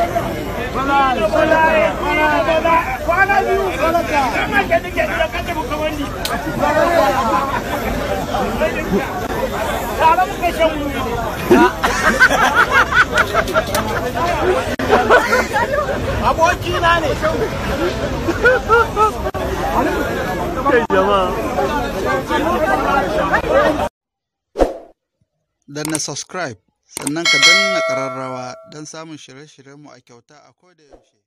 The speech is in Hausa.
kwana biyu kama ke nike da kace mu kamar ni tare muka shan wuri aboki na ne kai jama'a danna subscribe sannan ka danna ƙararrawa don samun shirye-shiryenmu a kyauta a koda yaushe